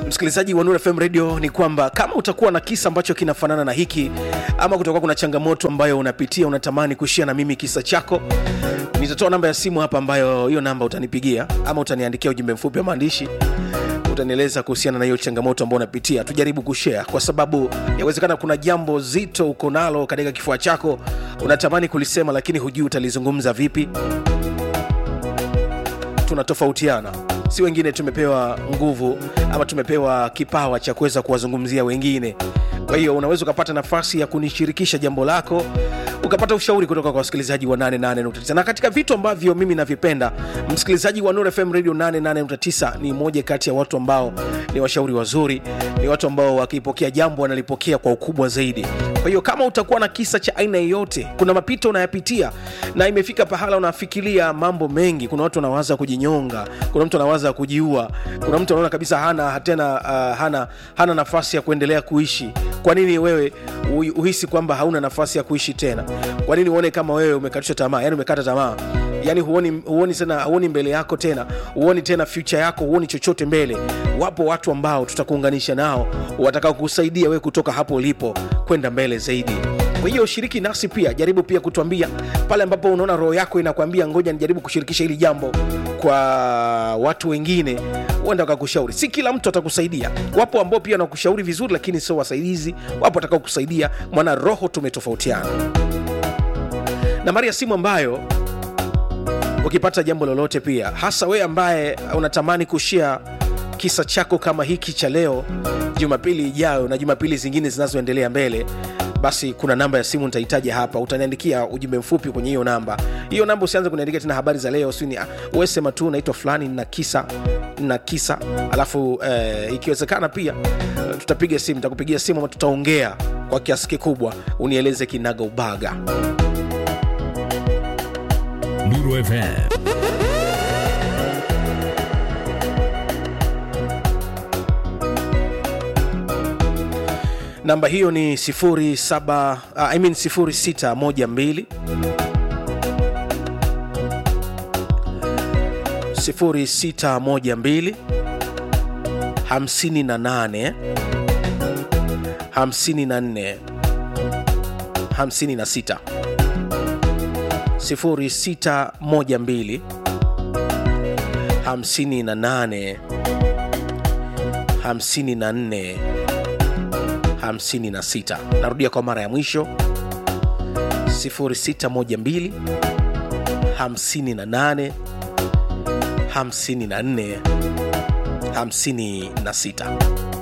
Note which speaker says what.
Speaker 1: msikilizaji wa Nuru FM Radio ni kwamba kama utakuwa na kisa ambacho kinafanana na hiki ama kutakuwa kuna changamoto ambayo unapitia unatamani kushia na mimi kisa chako nitatoa namba ya simu hapa ambayo hiyo namba utanipigia ama utaniandikia ujumbe mfupi wa maandishi utanieleza kuhusiana na hiyo changamoto ambayo unapitia tujaribu kushare kwa sababu yawezekana kuna jambo zito uko nalo katika kifua chako unatamani kulisema lakini hujui utalizungumza vipi tunatofautiana si wengine tumepewa nguvu ama tumepewa kipawa cha kuweza kuwazungumzia wengine kwa hiyo unaweza ukapata nafasi ya kunishirikisha jambo lako ukapata ushauri kutoka kwa wasikilizaji wa 88.9 na katika vitu ambavyo mimi navipenda msikilizaji wa Nuru FM Radio 88.9 ni moja kati ya watu ambao ni washauri wazuri ni watu ambao wakipokea jambo wanalipokea kwa ukubwa zaidi kwa hiyo kama utakuwa na kisa cha aina yoyote kuna mapito unayapitia na imefika pahala unafikiria mambo mengi kuna watu wanawaza kujinyonga kuna mtu anawaza kujiua kuna mtu anaona kabisa hana tena uh, hana, hana nafasi ya kuendelea kuishi kwa nini wewe u- uhisi kwamba hauna nafasi ya kuishi tena kwa nini uone kama wewe umekatisha tamaa yani umekata tamaa yani huoni, huoni tena huoni mbele yako tena huoni tena future yako huoni chochote mbele wapo watu ambao tutakuunganisha nao watakao kusaidia wewe kutoka hapo ulipo kwenda mbele zaidi kwa hiyo shiriki nasi pia jaribu pia kutuambia pale ambapo unaona roho yako inakwambia ngoja nijaribu kushirikisha hili jambo kwa watu wengine huenda wakakushauri si kila mtu atakusaidia wapo ambao pia wanakushauri vizuri lakini sio wasaidizi wapo watakao kusaidia mwana roho tumetofautiana nambari ya simu ambayo ukipata jambo lolote pia hasa wewe ambaye unatamani kushia kisa chako kama hiki cha leo jumapili ijayo na jumapili zingine zinazoendelea mbele basi kuna namba ya simu nitahitaji hapa utaniandikia ujumbe mfupi kwenye hiyo namba hiyo namba usianze kuniandikia tena habari za leo sini wesema tu naitwa fulani na kisa na kisa alafu eh, ikiwezekana pia eh, tutapiga simu takupigia simu ama tutaongea kwa kiasi kikubwa unieleze kinaga ubaga
Speaker 2: Nuru FM.
Speaker 1: namba hiyo ni 07 uh, I mean 0612 0612 58 54 56 0612 58 54 56 narudia kwa mara ya mwisho 0612 58 54 56